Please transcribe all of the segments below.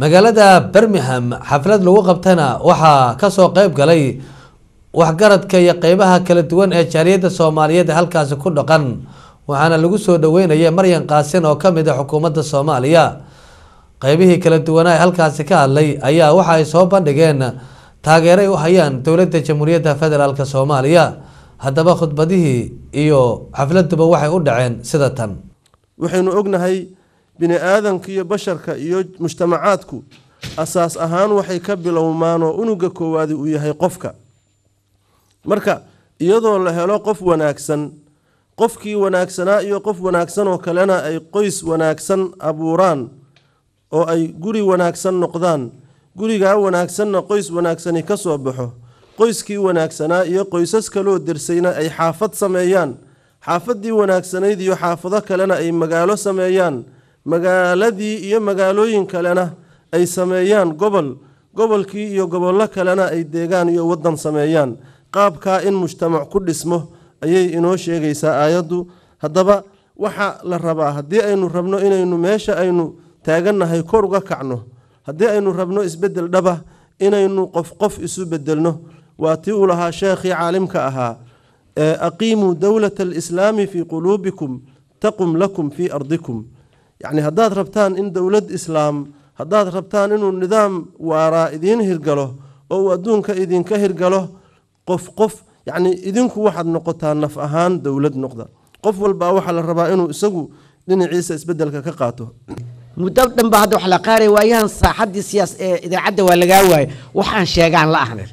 magaalada birmingham xaflad lagu qabtana waxaa kasoo qeyb galay waxgaradka iyo qeybaha kala duwan ee jaaliyadda soomaaliyeed ee halkaasi ku dhaqan waxaana lagu soo dhaweynaya maryan qaasin oo kamid a xukuumadda soomaaliya qeybihii kala duwanaa ee halkaasi ka hadlay ayaa waxa ay soo bandhigeen taageeray u hayaan dowladda jamhuuriyadda federaalk soomaaliya haddaba khudbadihii iyo xafladuba waxay u dhaceen sida tan waxaynu ognahay bini aadanka iyo basharka iyo mujtamacaadku asaas ahaan waxay ka bilowmaan oo unuga koowaadi uu yahay qofka marka iyadoo la helo qof wanaagsan qofkii wanaagsanaa iyo qof wanaagsan oo kalena ay qoys wanaagsan abuuraan oo ay guri wanaagsan noqdaan gurigaa wanaagsanna qoys wanaagsani ka soo baxo qoyskii wanaagsanaa iyo qoysas kaloo dersayna ay xaafad sameeyaan xaafadii wanaagsanayd iyo xaafado kalena ay magaalo sameeyaan magaaladii iyo magaalooyin kalena ay sameeyaan gobol gobolkii iyo gobollo kalena ay deegaan iyo wadan sameeyaan qaabkaa in mujtamac ku dhismo ayay inoo sheegaysaa aayaddu haddaba waxa la rabaa haddii aynu rabno inaynu meesha aynu taagannahay kor uga kacno haddii aynu rabno isbedel dhaba inaynu qof qof isu bedelno waa tii uu lahaa sheekhii caalimka ahaa aqiimuu dowlata alislaami fii quluubikum taqum lakum fii ardikum yacni haddaad rabtaan in dowlad islaam haddaad rabtaan inuu nidaam waaraa idiin hirgalo oo uu adduunka idinka hirgalo qof qof yacni idinku waxaad noqotaa naf ahaan dowlad noqda qof walbaa waxaa la rabaa inuu isagu dhinaciisa isbedelka ka qaato muddo dhan baa hadda wax la qaaray waayahan saaxaddii siyaas ee idaacadda waa lagaa waayay waxaan sheegaan la ahnin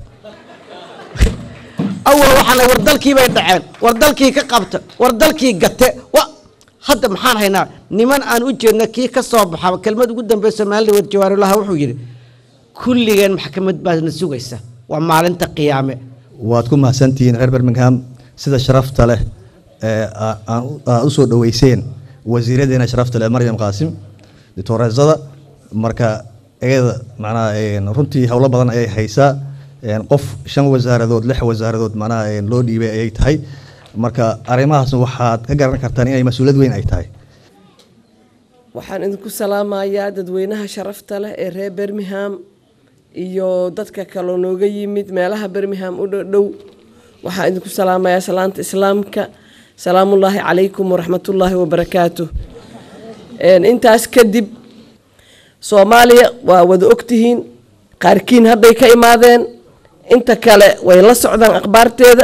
awal waxaan war dalkii bay dhaceen war dalkii ka qabta war dalkii gate wa hadda maxaan haynaa niman aan u jeedna kii ka soo baxa kelmad ugu dambey soomaalida war jawaarulaha wuxuu yidhi kulligeen maxkamad baadna sugaysa waa maalinta qiyaame waad ku mahadsantihiin reer birmingham sida sharafta leh ee aad u soo dhoweyseen wasiiradeena sharafta leh maryam qaasim ditoreesada marka iyada macnaha runtii howlo badan ayay haysaa qof shan wasaaradood lix wasaaradood macnaha loo dhiibay ayay tahay marka arrimahaas waxaad ka garan kartaan inay mas-uuliyad weyn ay tahay waxaan idinku salaamayaa dadweynaha sharafta leh ee reer birmingham iyo dadka kaloo nooga yimid meelaha birmingham u dhodhow waxaan idinku salaamayaa salaanta islaamka salaamullaahi calaykum waraxmatullaahi wabarakaatu intaas kadib soomaaliya waa wada ogtihiin qaarkiin hadday ka imaadeen inta kale way la socdaan akhbaarteeda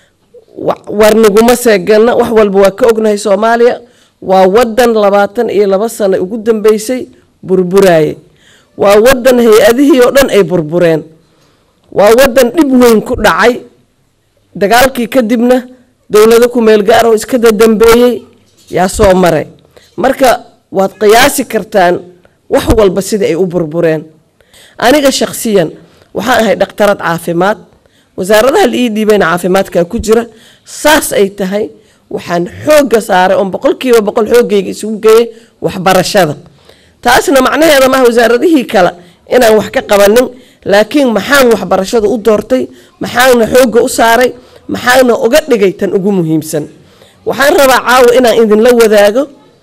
warniguma seegana wax walba waa ka ognahay soomaaliya waa wadan labaatan iyo laba sano ugu dambeysay burburaye waa wadan hay-adihii oo dhan ay burbureen waa wadan dhib weyn ku dhacay dagaalkii kadibna dowlado kumeel gaar oo iska dadambeeyey yaa soo maray marka waad qiyaasi kartaan wax walba sida ay u burbureen aniga shakhsiyan waxaan ahay dhakhtarad caafimaad wasaaradaha la ii dhiibayna caafimaadkaa ku jira saas ay tahay waxaan xoogga saaray oon boqolkiiba boqol xooggayga isugu geeyay waxbarashada taasna macnaheeda maaha wasaaradihii kale inaan wax ka qabanin laakiin maxaan waxbarashada u doortay maxaana xoogga u saaray maxaana uga dhigay tan ugu muhiimsan waxaan rabaa caawa inaan idinla wadaago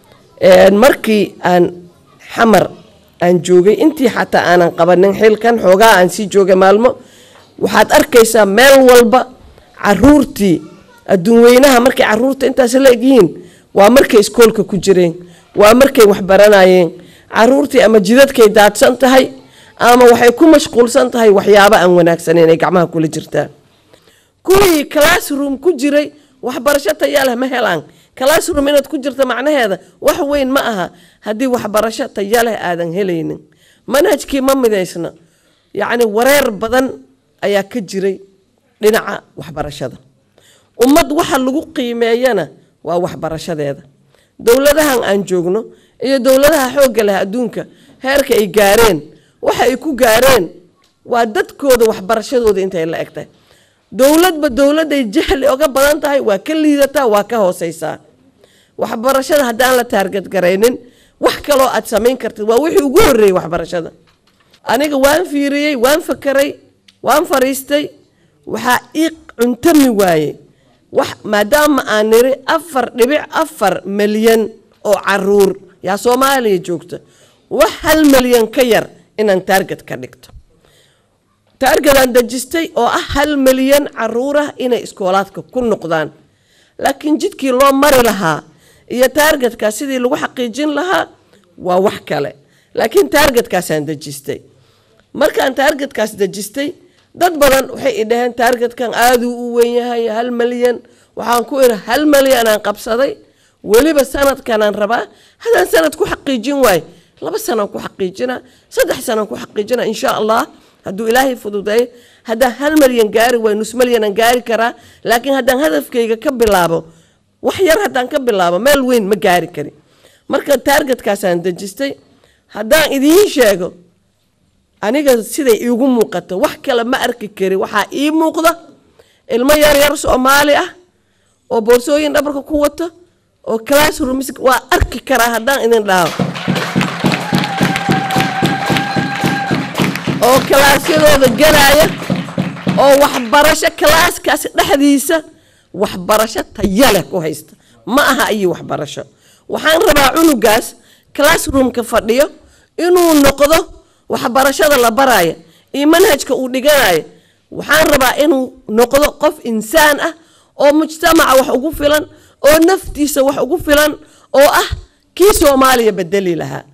markii aan xamar aan joogay intii xataa aanan qabanin xilkan xoogaa aan sii joogay maalmo waxaad arkaysaa meel walba caruurtii adduunweynaha markay caruurta intaas la egyihiin waa markay iskoolka ku jireen waa markay waxbaranayeen caruurtii ama jidadkay daadsan tahay ama waxay ku mashquulsan tahay waxyaabo aan wanaagsaneyn ay gacmaha kula jirtaa kuwii classroom ku jiray waxbarasho tayaa leh ma helaan classroom inaad ku jirta macnaheeda wax weyn ma aha haddii waxbarasho taya leh aadan helaynin manhajkii ma midaysna yacni wareer badan ayaa ka jiray dhinaca waxbarashada ummad waxa lagu qiimeeyana waa waxbarashadeeda dowladahan aan joogno iyo dowladaha xoogga leh adduunka heerka ay gaareen waxa ay ku gaareen waa dadkooda waxbarashadooda intay la egtahay dowladba dowladday jahli oga badan tahay waa ka liidataa waa ka hooseysaa waxbarashada haddaan la taargadgaraynin wax kaloo aad samayn kartid waa wixii ugu horreeyey waxbarashada aniga waan fiiriyey waan fakaray waan fariistay waxaa ii cuntami waaye wax maadaama aan niri afar dhibic afar milyan oo caruur yaa soomaaliya joogta wax hal milyan ka yar inaan taarget ka dhigto taargetaan dejistay oo ah hal milyan caruur ah inay iskoolaadka ku noqdaan laakiin jidkii loo mari lahaa iyo taargetkaas sidii lagu xaqiijin lahaa waa wax kale laakiin taargetkaasaan dejistay markaan taargetkaas dejistay dad badan waxay i dhaheen taargetkan aaduu u weyn yahay hal malyan waxaan ku idhi hal malyan aan qabsaday weliba sanadkanaan rabaa haddaan sanad ku xaqiijin waayo laba sanaan ku xaqiijina saddex sanaan ku xaqiijina insha allah hadduu ilaahay fududeeyo haddaan hal malyan gaari waayo nus malyanaan gaari karaa laakiin haddaan hadafkayga ka bilaabo wax yar haddaan ka bilaabo meel weyn ma gaari karin marka taargetkaasaan dejistay haddaan idiin sheego aniga siday iigu muuqato wax kale ma arki kari waxaa ii muuqda ilmo yaryar soomaali ah oo boorsooyin dhabarka ku wato oo classrooms waa arki karaa haddaan idin dhaho oo kalaasyadooda galaya oo waxbarasho kalaaskaasi dhexdiisa waxbarasho taya leh ku haysta ma aha iyo waxbarasho waxaan rabaa cunugaas classroomka fadhiyo inuu noqdo waxbarashada la baraya iyo manhajka uu dhiganayo waxaan rabaa inuu noqdo qof insaan ah oo mujtamaca wax ugu filan oo naftiisa wax ugu filan oo ah kii soomaaliya bedeli lahaa